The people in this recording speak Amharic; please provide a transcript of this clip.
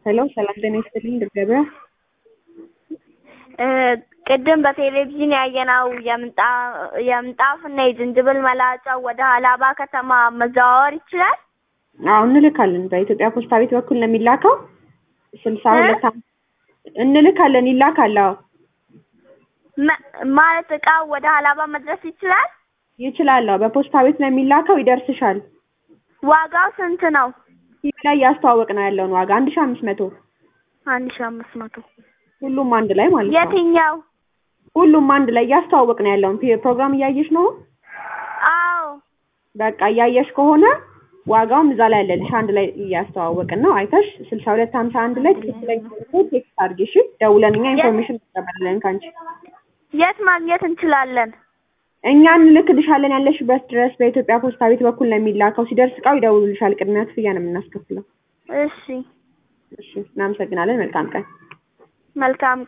ሄሎ ሰላም ጤና ይስጥልኝ ድር ገበያ ቅድም በቴሌቪዥን ያየነው የምንጣፍና የዝንጅብል መላጫው ወደ ሀላባ ከተማ መዘዋወር ይችላል? አዎ እንልካለን። በኢትዮጵያ ፖስታ ቤት በኩል ነው የሚላከው። ስልሳ ሁለት እንልካለን ይላካል። አዎ መ- ማለት እቃው ወደ ሀላባ መድረስ ይችላል? ይችላል። አዎ በፖስታ ቤት ነው የሚላከው። ይደርስሻል። ዋጋው ስንት ነው? ቲቪ ላይ እያስተዋወቅ ነው ያለውን ዋጋ አንድ ሺ አምስት መቶ አንድ ሺህ አምስት መቶ ሁሉም አንድ ላይ ማለት ነው። የትኛው? ሁሉም አንድ ላይ እያስተዋወቅ ነው ያለውን ፒ- ፕሮግራም እያየሽ ነው። አዎ በቃ እያየሽ ከሆነ ዋጋውም እዛ ላይ አለልሽ። አንድ ላይ እያስተዋወቅን ነው። አይተሽ ስልሳ ሁለት ሀምሳ አንድ ላይ ትክክለኛ ቴክስት አድርጊ እሺ። ደውለን እኛ ኢንፎርሜሽን እንቀበላለን ከአንቺ። የት ማግኘት እንችላለን? እኛ እንልክልሻለን ያለሽበት ድረስ በኢትዮጵያ ፖስታ ቤት በኩል ነው የሚላከው። ሲደርስ እቃው ይደውሉልሻል። ቅድሚያ ክፍያ ነው የምናስከፍለው። እሺ እሺ፣ እናመሰግናለን። መልካም ቀን። መልካም